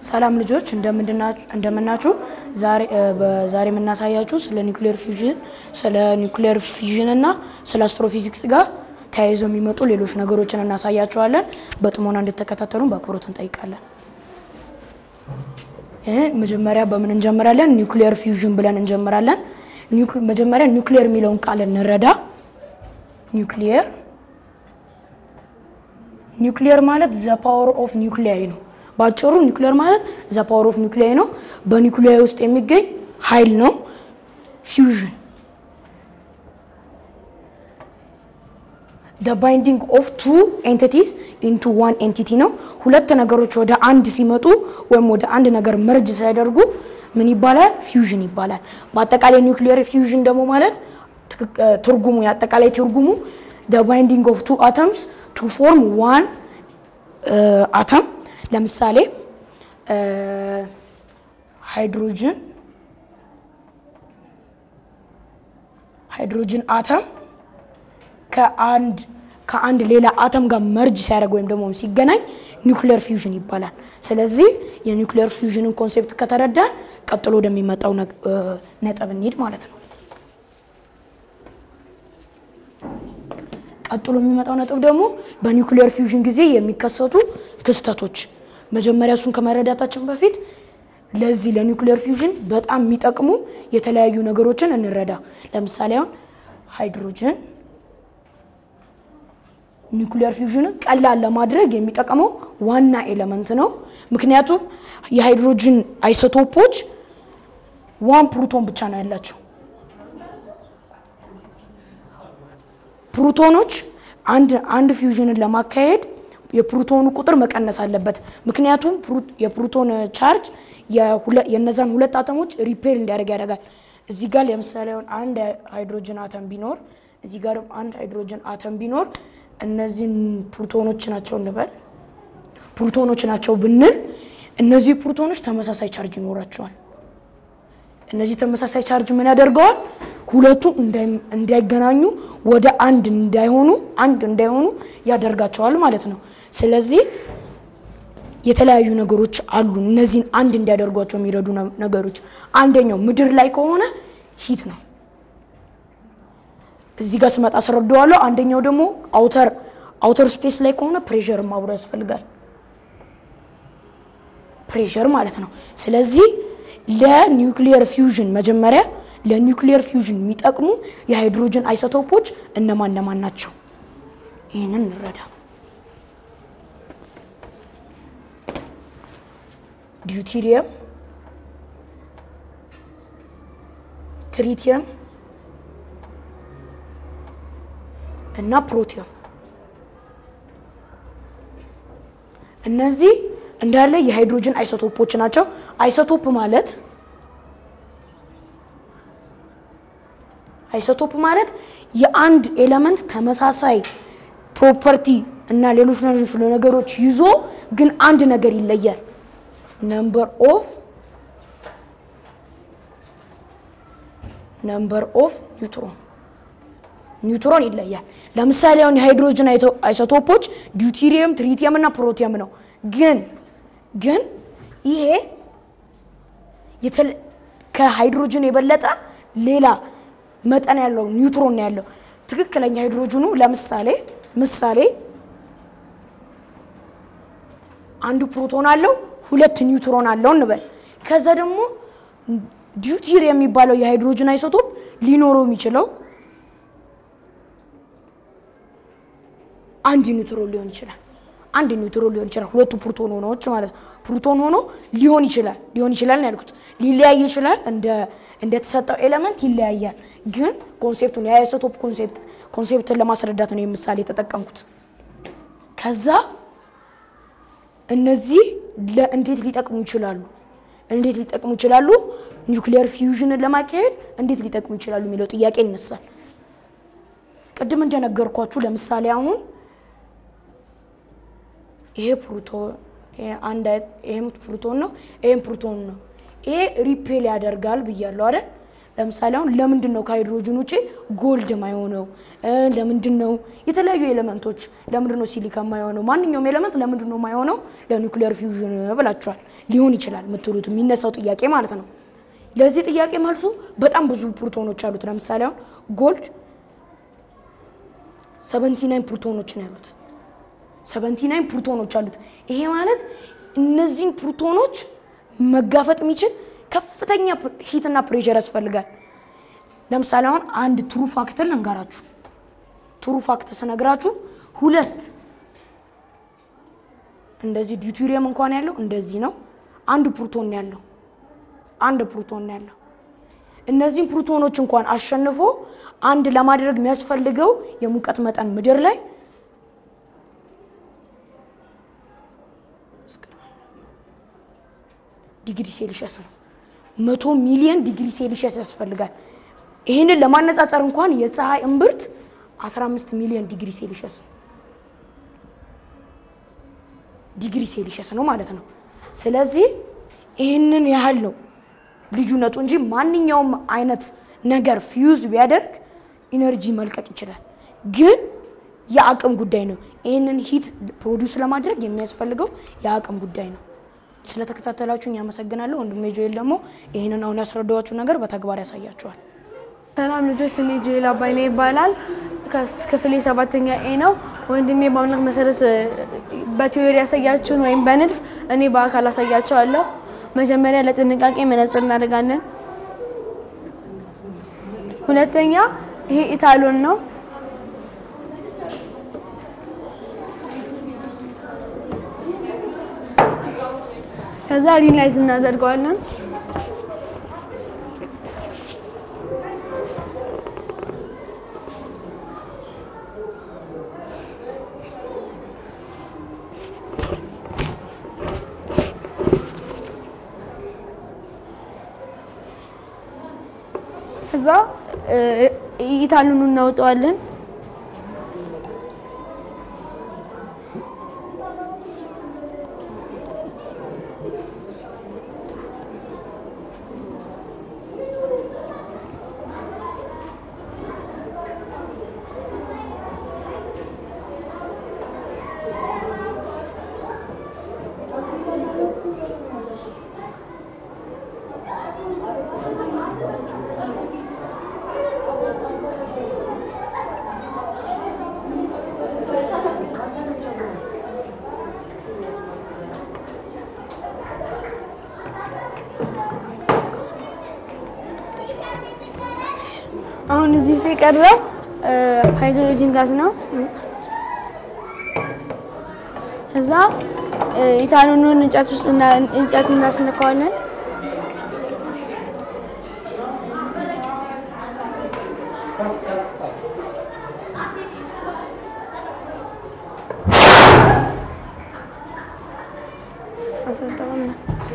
ሰላም ልጆች እንደምናችሁ። ዛሬ የምናሳያችሁ ስለ ኒውክሌር ፊውዥን ስለ ኒውክሌር ፊውዥን እና ስለ አስትሮፊዚክስ ጋር ተያይዘው የሚመጡ ሌሎች ነገሮችን እናሳያችኋለን። በጥሞና እንድትከታተሉን በአክብሮት እንጠይቃለን። መጀመሪያ በምን እንጀምራለን? ኒውክሌር ፊውዥን ብለን እንጀምራለን። መጀመሪያ ኒውክሌር የሚለውን ቃል እንረዳ። ኒውክሌር ኒውክሌር ማለት ዘ ፓወር ኦፍ ኒውክሊያይ ነው። በአጭሩ ኒውክሌር ማለት ዘ ፓወር ኦፍ ኒውክሊያይ ነው። በኒውክሊያይ ውስጥ የሚገኝ ኃይል ነው። ፊውዥን ደ ባይንዲንግ ኦፍ ቱ ኤንቲቲስ ኢንቱ ዋን ኤንቲቲ ነው። ሁለት ነገሮች ወደ አንድ ሲመጡ ወይም ወደ አንድ ነገር መርጅ ሲያደርጉ ምን ይባላል? ፊውዥን ይባላል። በአጠቃላይ ኒውክሊየር ፊውዥን ደግሞ ማለት ትርጉሙ የአጠቃላይ ትርጉሙ ደ ባይንዲንግ ኦፍ ቱ አተምስ ቱ ፎርም ዋን አተም ለምሳሌ ሃይድሮጅን ሃይድሮጅን አተም ከአንድ ከአንድ ሌላ አተም ጋር መርጅ ሲያደርግ ወይም ደግሞ ሲገናኝ ኒውክሊየር ፊውዥን ይባላል። ስለዚህ የኒውክሊየር ፊውዥንን ኮንሴፕት ከተረዳን ቀጥሎ ወደሚመጣው ነጥብ እንሂድ ማለት ነው። ቀጥሎ የሚመጣው ነጥብ ደግሞ በኒውክሊየር ፊውዥን ጊዜ የሚከሰቱ ክስተቶች። መጀመሪያ እሱን ከመረዳታችን በፊት ለዚህ ለኒውክሊየር ፊውዥን በጣም የሚጠቅሙ የተለያዩ ነገሮችን እንረዳ። ለምሳሌ አሁን ሃይድሮጅን ኒውክሊየር ፊውዥንን ቀላል ለማድረግ የሚጠቀመው ዋና ኤሌመንት ነው። ምክንያቱም የሃይድሮጅን አይሶቶፖች ዋን ፕሩቶን ብቻ ነው ያላቸው። ፕሩቶኖች አንድ አንድ ፊውዥንን ለማካሄድ የፕሩቶኑ ቁጥር መቀነስ አለበት። ምክንያቱም የፕሩቶን ቻርጅ የነዛን ሁለት አተሞች ሪፔል እንዲያደርግ ያደርጋል። እዚህ ጋር ለምሳሌ አሁን አንድ ሃይድሮጅን አተም ቢኖር እዚህ ጋርም አንድ ሃይድሮጅን አተም ቢኖር እነዚህን ፕሩቶኖች ናቸው እንበል ፕሩቶኖች ናቸው ብንል እነዚህ ፕሩቶኖች ተመሳሳይ ቻርጅ ይኖራቸዋል። እነዚህ ተመሳሳይ ቻርጅ ምን ያደርገዋል? ሁለቱ እንዳይገናኙ ወደ አንድ እንዳይሆኑ አንድ እንዳይሆኑ ያደርጋቸዋል ማለት ነው። ስለዚህ የተለያዩ ነገሮች አሉ እነዚህን አንድ እንዲያደርጓቸው የሚረዱ ነገሮች። አንደኛው ምድር ላይ ከሆነ ሂት ነው። እዚህ ጋር ስመጣ አስረዳዋለሁ። አንደኛው ደግሞ አውተር አውተር ስፔስ ላይ ከሆነ ፕሬሸር አብሮ ያስፈልጋል። ፕሬሸር ማለት ነው። ስለዚህ ለኒውክሊየር ፊውዥን መጀመሪያ ለኒውክሊየር ፊውዥን የሚጠቅሙ የሃይድሮጅን አይሶቶፖች እነማን እነማን ናቸው? ይህንን እንረዳ። ዲዩቴሪየም፣ ትሪቲየም እና ፕሮቲየም እነዚህ እንዳለ የሃይድሮጅን አይሶቶፖች ናቸው። አይሶቶፕ ማለት አይሶቶፕ ማለት የአንድ ኤሌመንት ተመሳሳይ ፕሮፐርቲ እና ሌሎች ነገሮች ይዞ ግን አንድ ነገር ይለያል። ነምበር ኦፍ ነምበር ኦፍ ኒውትሮን ኒውትሮን ይለያል። ለምሳሌ አሁን የሃይድሮጅን አይሶቶፖች ዲዩቴሪየም፣ ትሪቲየም እና ፕሮቲየም ነው። ግን ግን ይሄ ከሃይድሮጅን የበለጠ ሌላ መጠን ያለው ኒውትሮን ነው ያለው። ትክክለኛ ሃይድሮጅኑ ለምሳሌ ምሳሌ አንዱ ፕሮቶን አለው፣ ሁለት ኒውትሮን አለው እንበል። ከዛ ደግሞ ዲዩቴሪየም የሚባለው የሃይድሮጅን አይሶቶፕ ሊኖረው የሚችለው አንድ ኒውትሮን ሊሆን ይችላል። አንድ ኒውትሮን ሊሆን ይችላል። ሁለቱ ፕሮቶን ሆኖች ማለት ፕሮቶን ሆኖ ሊሆን ይችላል ሊሆን ይችላል ያልኩት ሊለያይ ይችላል። እንደ እንደተሰጠው ኤሌመንት ይለያያል። ግን ኮንሴፕቱን የአይሶቶፕ ኮንሴፕት ኮንሴፕትን ለማስረዳት ነው የምሳሌ የተጠቀምኩት። ከዛ እነዚህ ለእንዴት ሊጠቅሙ ይችላሉ እንዴት ሊጠቅሙ ይችላሉ ኒውክሊየር ፊውዥንን ለማካሄድ እንዴት ሊጠቅሙ ይችላሉ የሚለው ጥያቄ ይነሳል። ቅድም እንደነገርኳችሁ ለምሳሌ አሁን ይሄ ፕሩቶን አንድ ይሄም ፕሩቶን ነው፣ ይሄም ፕሩቶን ነው። ይሄ ሪፔል ያደርጋል ብያለሁ አይደል? ለምሳሌ አሁን ለምንድን ነው ከሃይድሮጅን ውጭ ጎልድ ማይሆነው? ለምንድን ነው የተለያዩ ኤሌመንቶች ለምንድን ነው ሲሊካ ማይሆነው? ማንኛውም ኤሌመንት ለምንድን ነው ማይሆነው ለኒውክሊየር ፊውዥን ብላችኋል። ሊሆን ይችላል የምትሉት የሚነሳው ጥያቄ ማለት ነው። ለዚህ ጥያቄ መልሱ በጣም ብዙ ፕሮቶኖች አሉት። ለምሳሌ አሁን ጎልድ 79 ፕሮቶኖች ነው ያሉት። 79 ፕሮቶኖች አሉት። ይሄ ማለት እነዚህን ፕሮቶኖች መጋፈጥ የሚችል ከፍተኛ ሂትና ፕሬሸር ያስፈልጋል። ለምሳሌ አሁን አንድ ትሩ ፋክትን ልንገራችሁ። ትሩ ፋክት ስነግራችሁ ሁለት እንደዚህ ዲዩቴሪየም እንኳን ያለው እንደዚህ ነው። አንድ ፕሮቶን ያለው አንድ ፕሮቶን ያለው እነዚህን ፕሮቶኖች እንኳን አሸንፎ አንድ ለማድረግ የሚያስፈልገው የሙቀት መጠን ምድር ላይ ዲግሪ ሴልሺየስ ነው። መቶ ሚሊዮን ዲግሪ ሴልሺየስ ያስፈልጋል። ይህንን ለማነጻጸር እንኳን የፀሐይ እምብርት 15 ሚሊዮን ዲግሪ ሴልሺየስ ነው። ዲግሪ ሴልሺየስ ነው ማለት ነው። ስለዚህ ይህንን ያህል ነው ልዩነቱ እንጂ ማንኛውም አይነት ነገር ፊውዝ ቢያደርግ ኢነርጂ መልቀቅ ይችላል። ግን የአቅም ጉዳይ ነው። ይህንን ሂት ፕሮዲውስ ለማድረግ የሚያስፈልገው የአቅም ጉዳይ ነው። ስለተከታተላችሁኝ ያመሰግናለሁ። ወንድሜ ጆኤል ደግሞ ይህንን አሁን ያስረዳኋችሁ ነገር በተግባር ያሳያችኋል። ሰላም ልጆች፣ ስሜ ጆኤል አባይነ ይባላል። ክፍሌ ሰባተኛ ኤ ነው። ወንድሜ በአምላክ መሰረት በቲዮሪ ያሳያችሁን ወይም በንድፍ እኔ በአካል አሳያቸዋለሁ። መጀመሪያ ለጥንቃቄ መነጽር እናደርጋለን። ሁለተኛ ይሄ ኢታሎን ነው። ከዛ ሪላይዝ እናደርገዋለን። ከዛ ኢታሉን እናውጠዋለን። አሁን እዚህ ውስጥ የቀረው ሃይድሮጂን ጋዝ ነው። ከዛ ኢታኖኑን እንጨት ውስጥ እንጨት እናስነካዋለን። አስረዳውና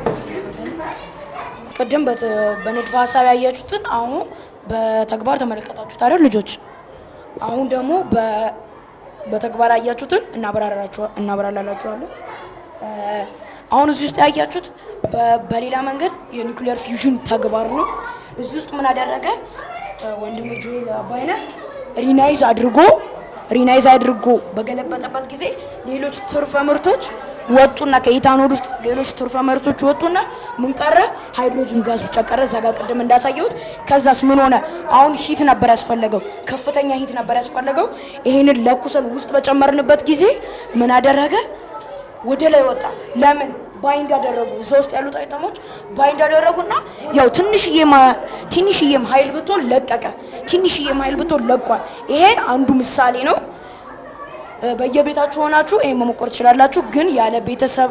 ቅድም በንድፈ ሀሳብ ያያችሁትን አሁን በተግባር ተመለከታችሁት አይደል ልጆች? አሁን ደግሞ በተግባር ያያችሁትን እናብራራላችኋለን። አሁን እዚህ ውስጥ ያያችሁት በሌላ መንገድ የኒውክሊየር ፊውዥን ተግባር ነው። እዚህ ውስጥ ምን አደረገ ወንድሜ ጆኤል አባይነህ ሪናይዝ አድርጎ ሪናይዝ አድርጎ በገለበጠበት ጊዜ ሌሎች ትርፈ ምርቶች ወጡና ከኢታኖል ውስጥ ሌሎች ትርፈ ምርቶች ወጡና ምን ቀረ? ሃይድሮጅን ጋዝ ብቻ ቀረ። እዛ ጋር ቅድም እንዳሳየሁት። ከዛስ ምን ሆነ? አሁን ሂት ነበር ያስፈለገው፣ ከፍተኛ ሂት ነበር ያስፈለገው። ይሄንን ለኩሰን ውስጥ በጨመርንበት ጊዜ ምን አደረገ? ወደ ላይ ወጣ። ለምን? ባይንድ አደረጉ። እዛ ውስጥ ያሉት አይተሞች ባይንድ አደረጉና ያው ትንሽዬም ትንሽዬም ኃይል ብትሆን ለቀቀ። ትንሽዬም ኃይል ብትሆን ለቋል። ይሄ አንዱ ምሳሌ ነው። በየቤታችሁ ሆናችሁ ይሄን መሞከር ትችላላችሁ። ግን ያለ ቤተሰብ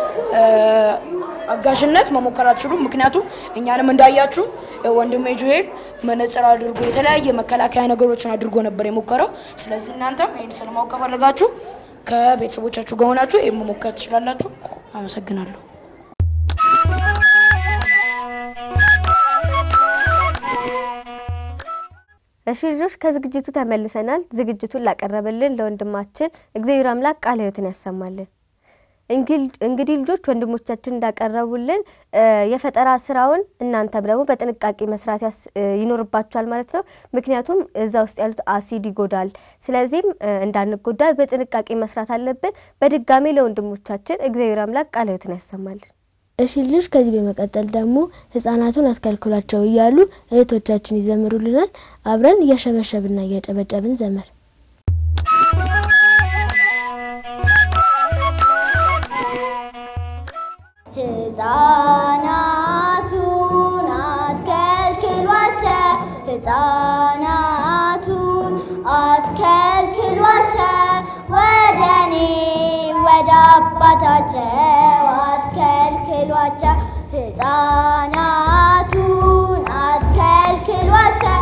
አጋዥነት መሞከር አትችሉም። ምክንያቱም እኛንም እንዳያችሁ ወንድሜ ጆኤል መነጽር አድርጎ የተለያየ መከላከያ ነገሮችን አድርጎ ነበር የሞከረው። ስለዚህ እናንተም ይህን ስለማወቅ ከፈለጋችሁ ከቤተሰቦቻችሁ ጋር ሆናችሁ ይህን መሞከር ትችላላችሁ። አመሰግናለሁ። እሺ ልጆች ከዝግጅቱ ተመልሰናል። ዝግጅቱን ላቀረበልን ለወንድማችን እግዚአብሔር አምላክ ቃለ ሕይወትን ያሰማልን። እንግዲህ ልጆች ወንድሞቻችን እንዳቀረቡልን የፈጠራ ስራውን እናንተም ደግሞ በጥንቃቄ መስራት ይኖርባችኋል ማለት ነው። ምክንያቱም እዛ ውስጥ ያሉት አሲድ ይጎዳል። ስለዚህም እንዳንጎዳ በጥንቃቄ መስራት አለብን። በድጋሚ ለወንድሞቻችን እግዚአብሔር አምላክ ቃለ ሕይወትን ያሰማልን። እሺ ልጆች ከዚህ በመቀጠል ደግሞ ህጻናቱን አትከልክሏቸው እያሉ እህቶቻችን ይዘምሩልናል። አብረን እያሸበሸብና እያጨበጨብን ዘመር ህፃናቱን አትከልክሏቸው፣ ህፃናቱን አትከልክሏቸው፣ ወደ እኔ ወደ አባታቸው አትከልክሏቸው። ህፃናቱን አትከልክሏቸው፣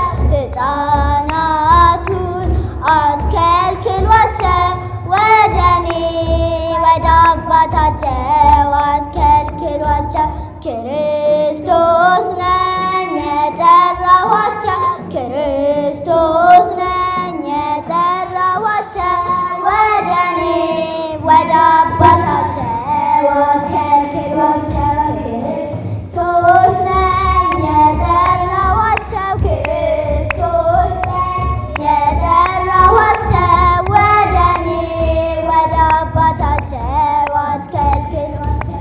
ህፃናቱን አትከልክሏቸው፣ ወደ እኔ ወደ አባታቸው አትከልክሏቸው። ክርስቶስ ነኝ የጠራኋቸው፣ ክርስቶስ ነኝ የጠራኋቸው፣ ወደ እኔ ወደ አባታቸው አትከልክሏቸው። ክርስቶስ ነኝ የጠራኋቸው፣ ክርስቶስ ነኝ የጠራኋቸው፣ ወደ እኔ ወደ አባታቸው አትከልክሏቸው።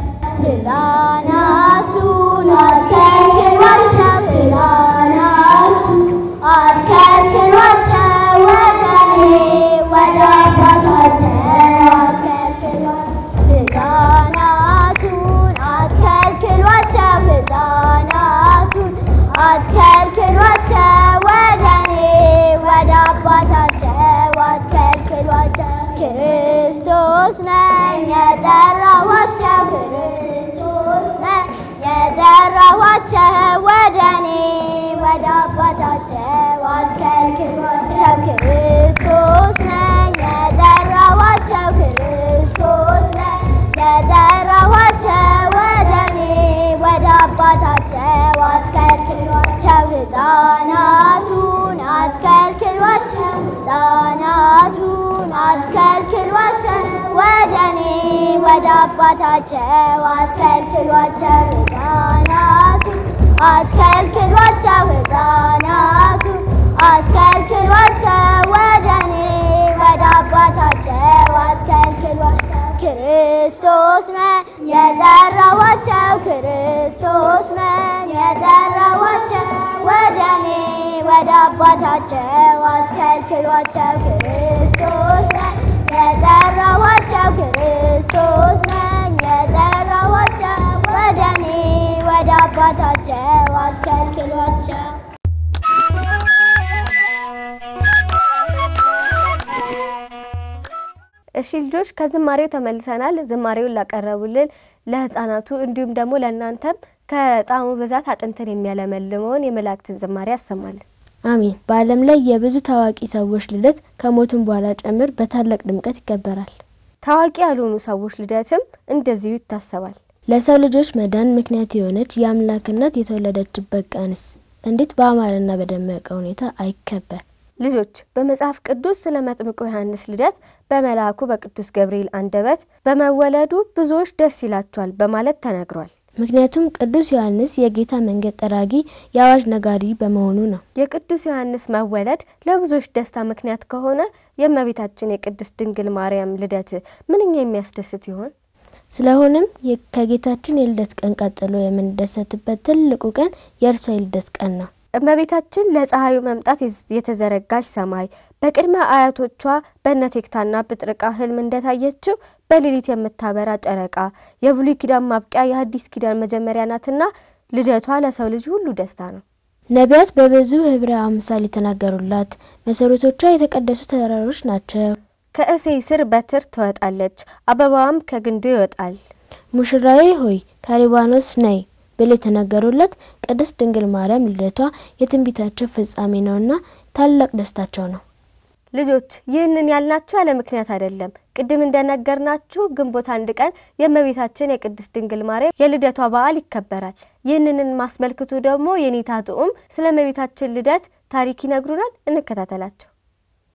ህፃናቱን አትከልክሏቸው፣ ህፃናቱን አትከልክሏቸው፣ ወደ እኔ ወደ አባታቸው አትከልክሏቸው። ህፃናቱን አትከልክሏቸው፣ ህፃናቱን አትከልክሏቸው፣ ወደ እኔ ወደ አባታቸው አትከልክሏቸው። ክርስቶስ ነኝ የጠራኋቸው፣ ክርስቶስ ነኝ የጠራኋቸው፣ ወደ እኔ ወደ አባታቸው አትከልክሏቸው። ክርስቶስ ነኝ የጠራኋቸው፣ ክርስቶስ ነኝ የጠራኋቸው፣ ወደ እኔ ወደ አባታቸው አትከልክሏቸው። ህፃናቱን አትከልክሏቸው፣ ህፃናቱን አትከልክሏቸው፣ ወደ እኔ ወደ አባታቸው አትከልክሏቸው። ህፃናቱን አትከልክሏቸው፣ ህፃናቱን አትከልክሏቸው፣ ወደ እኔ ወደ አባታቸው አትከልክሏቸው። ክርስቶስ ነኝ የጠራኋቸው፣ ክርስቶስ ነኝ የጠራኋቸው፣ ወደ እኔ ወደ አባታቸው አትከልክሏቸው። ክርስቶስ ነኝ የጠራኋቸው፣ ክርስቶስ ነኝ የጠራኋቸው፣ ወደ እኔ ወደ አባታቸው አትከልክሏቸው። እሺ ልጆች ከዝማሬው ተመልሰናል። ዝማሬውን ላቀረቡልን ለህፃናቱ እንዲሁም ደግሞ ለእናንተም ከጣዕሙ ብዛት አጥንትን የሚያለመልመውን የመላእክትን ዝማሬ ያሰማልን። አሜን። በዓለም ላይ የብዙ ታዋቂ ሰዎች ልደት ከሞትም በኋላ ጭምር በታላቅ ድምቀት ይከበራል። ታዋቂ ያልሆኑ ሰዎች ልደትም እንደዚሁ ይታሰባል። ለሰው ልጆች መዳን ምክንያት የሆነች የአምላክ እናት የተወለደችበት ቀንስ እንዴት በአማረና በደመቀ ሁኔታ አይከበር? ልጆች በመጽሐፍ ቅዱስ ስለ መጥምቁ ዮሐንስ ልደት በመልአኩ በቅዱስ ገብርኤል አንደበት በመወለዱ ብዙዎች ደስ ይላቸዋል በማለት ተነግሯል። ምክንያቱም ቅዱስ ዮሐንስ የጌታ መንገድ ጠራጊ የአዋጅ ነጋሪ በመሆኑ ነው። የቅዱስ ዮሐንስ መወለድ ለብዙዎች ደስታ ምክንያት ከሆነ የእመቤታችን የቅድስት ድንግል ማርያም ልደት ምንኛ የሚያስደስት ይሆን? ስለሆነም የ- ከጌታችን የልደት ቀን ቀጥሎ የምንደሰትበት ትልቁ ቀን የእርሷ የልደት ቀን ነው። እመቤታችን ለፀሐዩ መምጣት የዝ- የተዘረጋች ሰማይ በቅድመ አያቶቿ በነቴክታና ብጥርቃ ህልም እንደታየችው በሌሊት የምታበራ ጨረቃ የብሉይ ኪዳን ማብቂያ የሐዲስ ኪዳን መጀመሪያ ናትና ልደቷ ለሰው ልጅ ሁሉ ደስታ ነው። ነቢያት በብዙ ህብረ አምሳል የተናገሩላት መሰረቶቿ የተቀደሱ ተራሮች ናቸው። ከእሴይ ስር በትር ትወጣለች፣ አበባዋም ከግንዱ ይወጣል። ሙሽራዬ ሆይ ከሊባኖስ ነይ ብለው የተናገሩላት ቅድስት ድንግል ማርያም ልደቷ የትንቢታቸው ፍጻሜ ነውና ታላቅ ደስታቸው ነው። ልጆች ይህንን ያልናችሁ ያለ ምክንያት አይደለም። ቅድም እንደነገርናችሁ ግንቦት አንድ ቀን የእመቤታችን የቅድስት ድንግል ማርያም የልደቷ በዓል ይከበራል። ይህንን ማስመልክቱ ደግሞ የኔታ ጥዑም ስለ እመቤታችን ልደት ታሪክ ይነግሩናል። እንከታተላቸው።